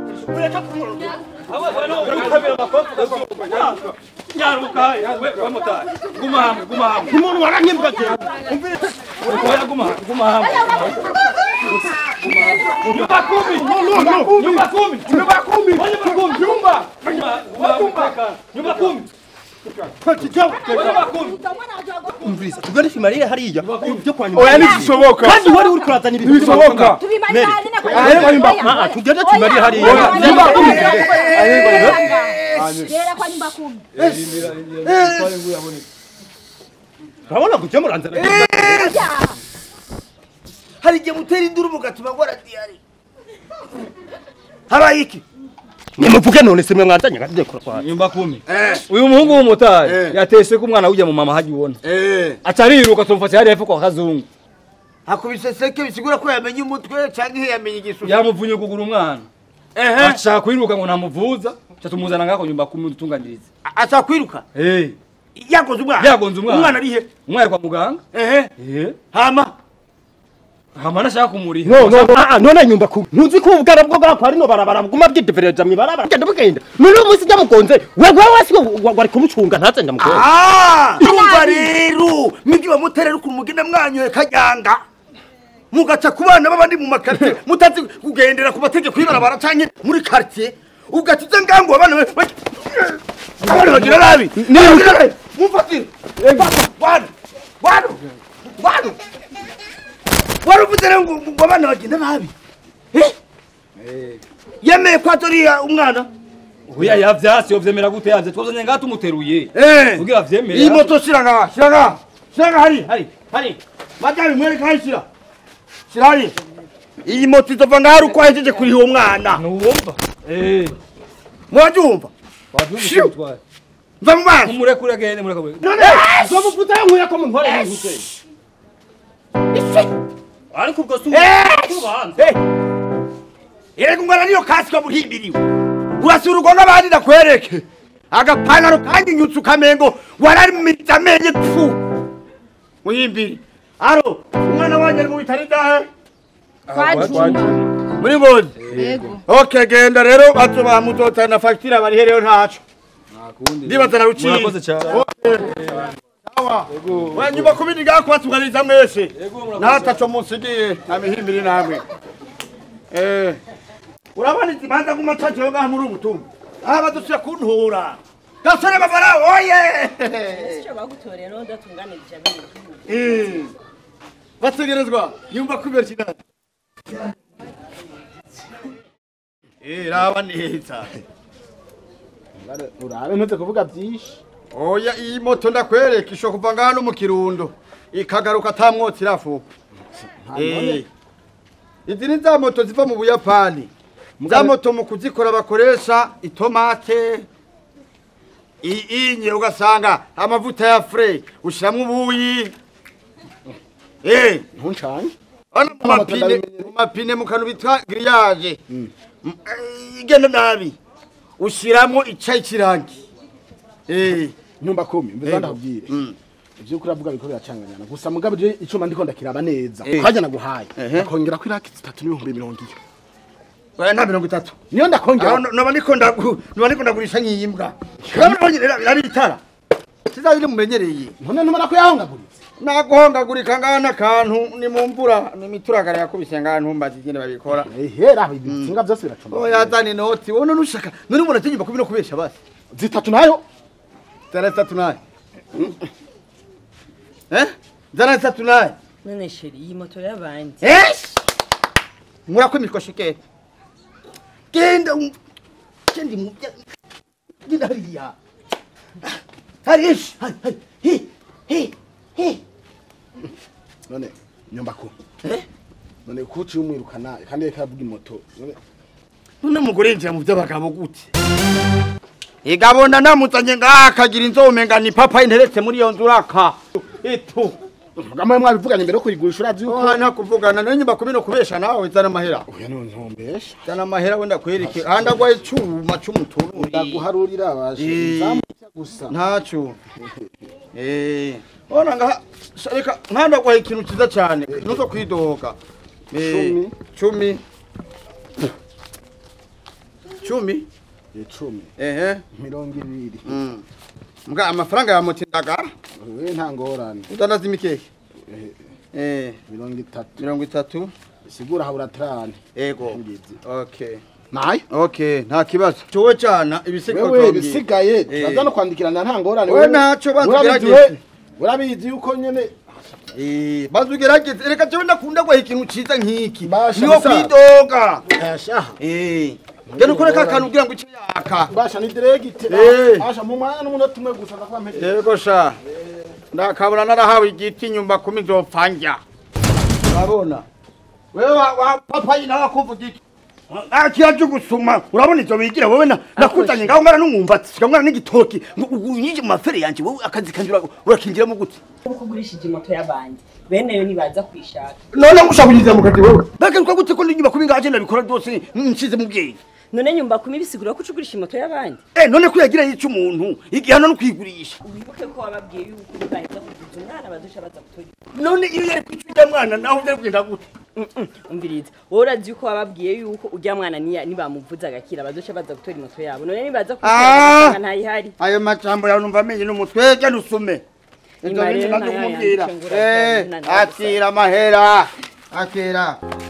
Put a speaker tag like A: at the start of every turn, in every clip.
A: ureka kumurundu
B: nyaruka we we mutari guma hamwe guma hamwe
A: umuntu waranyibwa cyane
B: oya guma hamwe guma hamwe nyumba kumi
A: no no
B: nyumba kumi
A: nyumba kumi
B: nyumba kumi
A: nyumba
B: nyumba nyumba kumi nyumba kumi
A: umviriza tugarishe mariya hariya byo kwa nyuma
C: oya ntibishoboka
A: kandi wari uri kurazana ibintu
C: ntibishoboka
D: tubimarira hanyine kwa
A: Ariko nyumba ah tugende tumariye hariya
C: Oya, nyumba kumi.
D: Rera kwa nyumba kumi.
A: urabona kujya muranzana
E: hari igihe mutera induru mugatuma ngora diyari habaye iki
A: nimuvuge none se mwe mwanzanye kandi kora kwa
B: nyumba kumi uyu muhungu w'umumotari yatese ko umwana w'ujya mu mama hajya ubona aca ariruka tumufata hariya hepfo kwa kazungu
E: hakubise seke bisigura ko yamenye umutwe cyangwa ihe yamenye igisura
B: yamuvunye ukuguru umwana
E: ehe
B: ashaka kwiruka ngo ntamuvuza aca tumuzana ngako nyumba kumi dutunganiriza
E: ashaka kwiruka
B: eh
E: yagoze umwana
B: Yagonze umwana.
E: umwana ari he
B: umwana kwa muganga
E: ehe
B: eh
E: hama
B: hama nashaka kumuriha
A: no no ah none nyumba ku ntuzi ko ubwara bwo bwa kwa rino barabara buguma bwidevereja mi barabara genda bugenda none umunsi jya mugonze we we wasi wari kumucunga ntaze ndamugonze
E: Ah, urumva rero mwibyo bamuterera ukuntu mugenda mwanyoye kajyanga mugaca ku bana b'abandi mu makartie mutazi kugendera ku mategeko y'ibarabara canke muri quartier ugaca uza ngango abana be- be- abana bagira nabi bagira nabi mufatire Fata, wana wana wana wari uvuze rero ngo ngo abana bagenda nabi Eh? yemeye ko atoriya umwana
B: oya yavyasi yovyemera gute yavye twazanye ngaha tumuteruye
E: Eh.
B: kugira avyemere
E: iyi moto shira ngaha shira ngaha shira ngaha hari hari hari madame mwereka hari shira shira hari iyi moto izova ngaha ari uko ahejeje kuriha uwo mwana
B: nuwumva eh
E: murabyumva
B: wavyumvise mutware
E: mva mu maso
B: umurekure agende murekure
A: none zo mufuta yankuye ko munkore ibintu se ariko ubwo si ubanza
E: erega umwana niyo kasika buhimbiriwe urasura urugo n'abandi ndakwereke agapantaro kanyinyutse ukamengo waramize amenye pfu muhimbiri aro umwana wanjye ari mu bitaro idahe muri ngozi
D: Yego.
E: ok genda rero bato bamuzotana fagitire barihe rero ntaco ndibaza na ruciye
B: murakoze cyane
E: wa nyuma kubindi ngaha kubatunganiriza mwese ntataco musigiye nta mihimbiri namwe Eh, urabona izi manza ngumatajeho ngaha muri umutumba aha badusira kuntura gasore bavara oye
F: icyo bagutorera udatunganirije abiri
E: Eh, bategerezwa yumva kubera kinani Eh, raba neza
C: urabe ntuze kuvuga byinshi
E: oya iyi moto ndakwereka isho kuva ngaha no mu kirundo ikagaruka ata mwotsi irafuka Eh, izi ni za moto ziva mu buyapani za moto mu kuzikora bakoresha itomate i- inye ugasanga amavuta ya fure ushyiramo ubuyi Eh,
C: ntuncanye
E: hano mu mapine mu mapine mu kantu bitwa giriyaje Mm, eh, igenda nabi ushyiramo icyayi kirangi Eh,
C: nyumba kumi mbiza
E: Yego.
C: ndakubwire
E: Mm.
C: ivyo kuri avuga biko biracanganyana gusa mugabo je icuma ndiko ndakiraba neza
E: Eh.
C: kajya naguhaye
E: Ehe.
C: akongera ko iraki zitatu n'ibihumbi mirongo iyo
E: oya nta mirongo itatu
C: niyo
E: aho
C: ndakongera
E: no- noba ndiko ndagu- noba ndiko ndagurisha nk'iyimbwa urabona biraba itara kizabiri mumenyereye
C: none ntumara ko yahongaguritse
E: naguhongagurika ngaha n'akantu ni mu mvura ni imituragara yakubise ngaha ntumbaze ingene babikora
C: ehera ibitsinga byose biracuma
E: oya zana inoti wowe none ushaka none ubona ategeka kubi no kubesha basi
C: zitatu nayo
E: zana zitatu naye eh zana zitatu naye
F: none sheri iyi moto y'abandi
E: Yes! Murakwimishwa shikete. Genda um- genda mu genda hariya. Harish, hari hari. Hi hi hi.
C: none nyumba kumi
E: Eh?
C: none kuci umwirukana kandi reka avuga imoto none
E: None mugore yinjira mu by'abagabo gute? Igabona namuzanye ngaha akagira inzome nga ni papa interetse muri iyo nzuraka. Eto.
C: mugabo mwabivuganye mbere yo kurigurisha urazi yuko
E: Oh, nta kuvugana nayo nyumba kubino kubesha nawe zana amahera.
C: oya none ntombesha
E: Zana amahera wenda kwereke. Handa gwa icuma c'umutururi.
C: ndaguharurira abashe
E: Eh.
C: nzamuca gusa
E: ntacyo eh ona nga reka nkanda kwa ikintu cyiza cyane nuzo kwidoga Eh,
C: Cumi.
E: cumi icumi
C: icumi
E: ehe
C: mirongo ibiri
E: Mm. mbwa amafaranga ya moto indagara
C: we nta ngorane
E: udandaza imikeke eh
C: mirongo itatu
E: mirongo itatu
C: sigura habura trane
E: ego
C: Ngizi.
E: okay
C: nayo
E: okay nta kibazo cowe cana ibisigo
C: wewe
E: twabwiye.
C: bisigaye
E: Eh.
C: turaza no kwandikirana nta ngorane
E: We ntacyo
C: urabizi
E: batugerageze.
C: we urabizi yuko nyene
E: Eh, bazugerageze reka jewe ndakunda guha ikintu ciza nk'iki
C: Basha,
E: niho
C: musaza.
E: kwidoga
C: asha
E: Eh, genda ukore ka kantu ugira ngo icyo yaka
C: basha ni diregite
E: Eh.
C: basha mu mwanya n'umunota umwe gusa ndakuba mpejeje
E: yego sha ndakabura narahawe igiti nyumba kumi nzopfa njya urabona wewe wa, wa papayi nawe akuvuga iki akiya cyo gusuma urabona ivyo bigira wowe na nakuzanye ngaho ngana n'umwumbati sikamwana n'igitoki unyije mu mafere yanje wowe akazi kanje ura- urakingiramo gute
F: uko ugurishije moto y'abandi bene yo nibaza kwishaka
E: none ngushaka kunyizira mu kazi wowe bagaruka gute ko n'inyuma kubi ngaje nabikora byose nshize mu bwenge
F: none nyumba kumi bisigura ko ucugurisha moto y'abandi
E: eh none ko yagira yica umuntu igihano no kwigurisha
F: wibuke ko wababwiye yuko nibaheza kuvuza umwana badusha baza gutora
E: none iyo yari kwica mwana naho byari kugenda gute
F: umviriza wowe urazi yuko wababwiye yuko ujya mwana niya- nibamuvuza agakira badusha baza gutora moto yabo none nibaza
E: Ah!
F: kwisanga ntayihari
E: ayo majambo yawe numva amenye n'umutwe jya nusume ibyo
F: Nyuma
E: bintu
F: rero
E: nabyo
F: nayo
E: kumubwira
F: yanditse ngo urabyara,
E: Eh,
F: nta-
E: akira amahera akira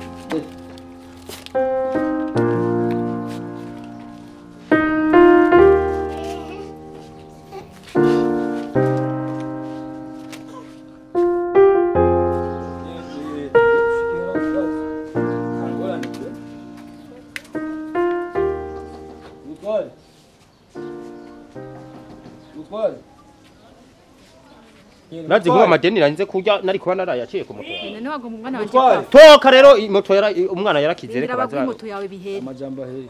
A: nazi nkuba amadeni narinze kurya nari kuba narayaciye ku moto yawe
G: none wagomba umwana wanje
B: Mutware.
G: kwa
A: toka rero i- moto yara i- umwana yarakize
G: rindira
A: reka
G: baguhe
A: baza
G: moto yawe bihere
B: amajambo aheye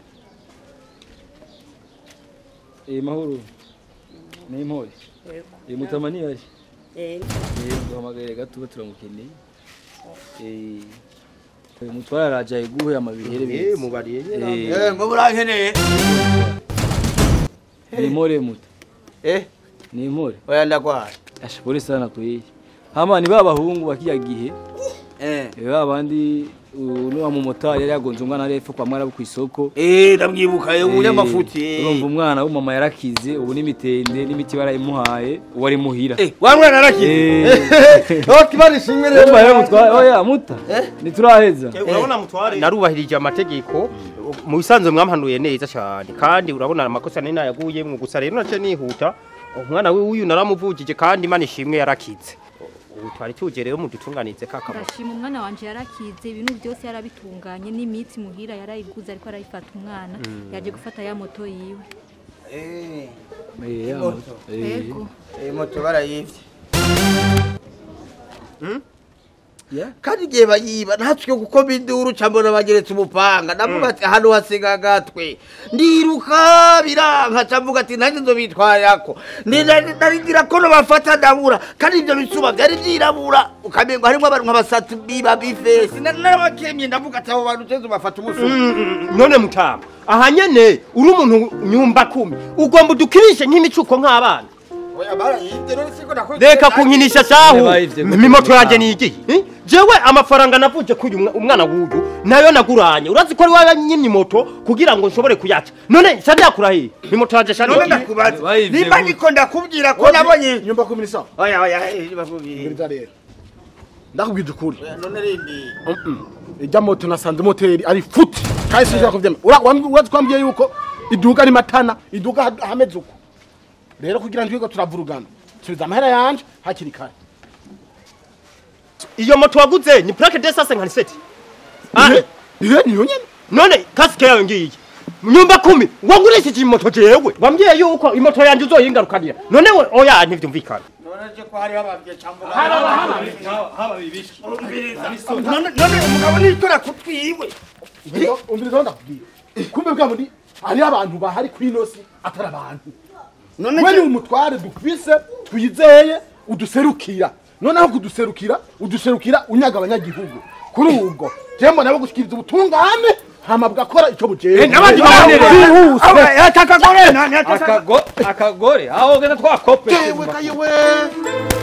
B: eh mahoro ni impore eh mutamani yari
F: Eh,
B: eh duhamagaye gato turamukeneye eh eh, mutwara araje ayiguhe amabihere
A: eh
B: beza
A: mubariye
B: eh
E: Eh, ngo burankeneye
B: ni impore muta
E: eh
B: ni impore
E: oya ndagwaye
B: asha pole sana kweli hama ni babahungu bakiya gihe
E: eh
B: eh babandi uno wa mumotari yari yagonze umwana ari epfo kwa mwarabu ku isoko
E: eh ndamwibuka yo munyamafuti
B: urumva umwana w'umama yarakize ubu n'imitende n'imiti barayimuhaye uwo ari muhira
E: eh wa mwana arakize
B: Eh.
E: oh kibari shimwe rero
B: Urumva rero mutware oya muta ntituraheza
A: urabona mutware narubahirije amategeko mu bisanzwe mwampanuye neza cyane kandi urabona amakosa nari nayaguyemwo gusa rero nace nihuta umwana we uyu naramuvugije kandi imana ishimwe yarakize ubu twari tuje rero mudutunganize kakamoto
G: ndashima umwana wanje yarakize ibintu byose yarabitunganye n'imitsi muhira yarayiguze ariko arayifata umwana yaje gufata ya moto yiwe
E: eh
B: Eh, ya
E: moto.
B: moto. Eh.
G: yego
E: eh moto barayivye
B: Yeah.
E: kandi igihe bayiba ntatswe kuko binduru cambona bageretse umupanga ndavuga ati hano hasiga agatwe ndiruka biranka camvuga ati nanjye nzobitwarirako ndarindira ko nobafata ndabura kandi ivyo bisuba vyari vyirabura ukamengo harimwo abantu nk'abasatu biba bifesi narabakemye ndavuga ati abo bantu teze ubafata umusuba
A: none mutama aha nyene uri umuntu nyumba kumi ugomba udukirishe nk'imicuko nk'abana
E: Oya, barayivye, none siko nakoze-
A: reka kunkinisha shahu
B: Bayivye gute
A: mimoto yanjye
B: mutama?
A: nigiye eh? jewe amafaranga navuje kuri uyu umwana w'uyu nayo naguranye urazi ko ari wowe nyimye moto kugira ngo nshobore kuyaca none sha ndakura hehe imoto yanjye sha
E: none
A: nigiye
E: ndakubaza
B: Bayivye
E: nimba
B: gute?
E: ndiko ndakubwira ko nabonye
C: nyumba kumi ni sawa
E: oya oya eh, bakubwira.
C: mbwiriza rero ndakubwije ukuri
E: Oya, none rindi
C: ijya moto nasanze moteri ari futi kandi sinshobora kubyemera Ura- wambwi- urazi twambwiye yuko iduka ari matana iduka ha- hameze uko rero kugira ngo twiga turavurugana subiza amahera yanje hakiri kare
A: iyo moto waguze ni plaque de sase nkani seti Ah,
C: Ihe- ihe niyo nyene
A: none kasike yawe ngiyi nyumba kumi wagurishije imoto jewe wambwiye yuko imoto yanjye uzoyingarukanira none we oya ntivyumvikana
E: none je ko hariho abavye camvuga none none umugabo nitora kutwiwe
C: Umviriza- umviriza aho ndakubwira kumbe bwa bundi hariho abantu bahari kuri ino si atari abantu
E: none
C: we ni
E: je
C: umutware dufise twizeye uduserukira noneho kuduserukira uduserukira unyaga abanyagihugu kuri ubwo je mbona bo gushikiriza ubutungane hama bwakora ico bujeje
A: n'abandi babonere.
C: bwihuse
E: akagore nani
B: Akago- akagore aho genda twakope
C: Jewe kayewe